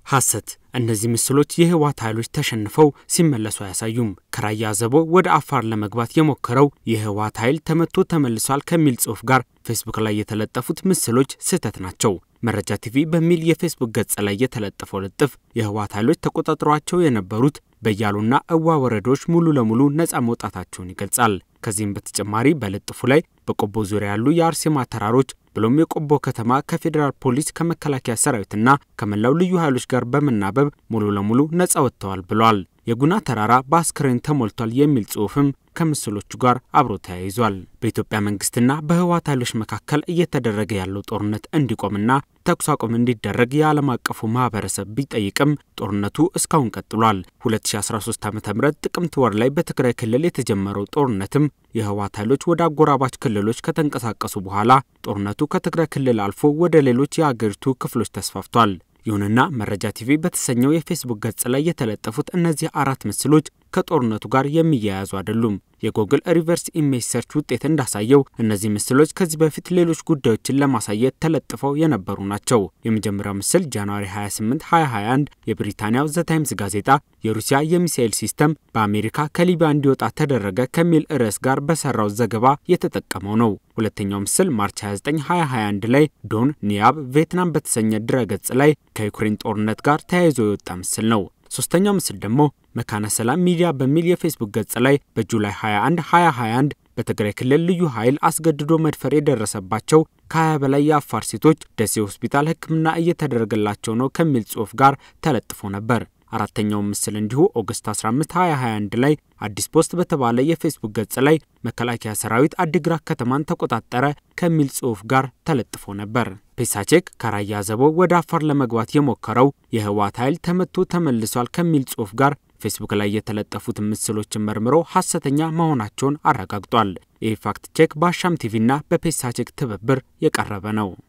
ሐሰት። እነዚህ ምስሎች የህወሓት ኃይሎች ተሸንፈው ሲመለሱ አያሳዩም። ከራያ አዘቦ ወደ አፋር ለመግባት የሞከረው የህወሓት ኃይል ተመቶ ተመልሷል ከሚል ጽሑፍ ጋር ፌስቡክ ላይ የተለጠፉት ምስሎች ስህተት ናቸው። መረጃ ቲቪ በሚል የፌስቡክ ገጽ ላይ የተለጠፈው ልጥፍ የህወሓት ኃይሎች ተቆጣጥሯቸው የነበሩት በያሉና እዋ ወረዳዎች ሙሉ ለሙሉ ነፃ መውጣታቸውን ይገልጻል። ከዚህም በተጨማሪ በልጥፉ ላይ በቆቦ ዙሪያ ያሉ የአርሴማ ተራሮች ብሎም የቆቦ ከተማ ከፌዴራል ፖሊስ ከመከላከያ ሰራዊትና ከመላው ልዩ ኃይሎች ጋር በመናበብ ሙሉ ለሙሉ ነፃ ወጥተዋል ብለዋል። የጉና ተራራ በአስክሬን ተሞልቷል የሚል ጽሑፍም ከምስሎቹ ጋር አብሮ ተያይዟል። በኢትዮጵያ መንግስትና በህወሓት ኃይሎች መካከል እየተደረገ ያለው ጦርነት እንዲቆምና ተኩስ አቁም እንዲደረግ የዓለም አቀፉ ማህበረሰብ ቢጠይቅም ጦርነቱ እስካሁን ቀጥሏል። 2013 ዓ ም ጥቅምት ወር ላይ በትግራይ ክልል የተጀመረው ጦርነትም የህወሓት ኃይሎች ወደ አጎራባች ክልሎች ከተንቀሳቀሱ በኋላ ጦርነቱ ከትግራይ ክልል አልፎ ወደ ሌሎች የአገሪቱ ክፍሎች ተስፋፍቷል። ይሁንና መረጃ ቲቪ በተሰኘው የፌስቡክ ገጽ ላይ የተለጠፉት እነዚህ አራት ምስሎች ከጦርነቱ ጋር የሚያያዙ አይደሉም። የጎግል ሪቨርስ ኢሜጅ ሰርች ውጤት እንዳሳየው እነዚህ ምስሎች ከዚህ በፊት ሌሎች ጉዳዮችን ለማሳየት ተለጥፈው የነበሩ ናቸው። የመጀመሪያው ምስል ጃንዋሪ 28 2021 የብሪታንያው ዘ ታይምስ ጋዜጣ የሩሲያ የሚሳኤል ሲስተም በአሜሪካ ከሊቢያ እንዲወጣ ተደረገ ከሚል ርዕስ ጋር በሰራው ዘገባ የተጠቀመው ነው። ሁለተኛው ምስል ማርች 29 2021 ላይ ዶን ኒያብ ቪየትናም በተሰኘ ድረገጽ ላይ ከዩክሬን ጦርነት ጋር ተያይዞ የወጣ ምስል ነው። ሶስተኛው ምስል ደግሞ መካነ ሰላም ሚዲያ በሚል የፌስቡክ ገጽ ላይ በጁላይ 21 2021 በትግራይ ክልል ልዩ ኃይል አስገድዶ መድፈር የደረሰባቸው ከ20 በላይ የአፋር ሴቶች ደሴ ሆስፒታል ሕክምና እየተደረገላቸው ነው ከሚል ጽሑፍ ጋር ተለጥፎ ነበር። አራተኛው ምስል እንዲሁ ኦገስት 15 2021 ላይ አዲስ ፖስት በተባለ የፌስቡክ ገጽ ላይ መከላከያ ሰራዊት አዲግራት ከተማን ተቆጣጠረ ከሚል ጽሑፍ ጋር ተለጥፎ ነበር። ፔሳቼክ ከራያ አዘቦ ወደ አፋር ለመግባት የሞከረው የህወሓት ኃይል ተመቶ ተመልሷል ከሚል ጽሑፍ ጋር ፌስቡክ ላይ የተለጠፉትን ምስሎችን መርምሮ ሐሰተኛ መሆናቸውን አረጋግጧል። ይህ ፋክት ቼክ በአሻም ቲቪና በፔሳቼክ ትብብር የቀረበ ነው።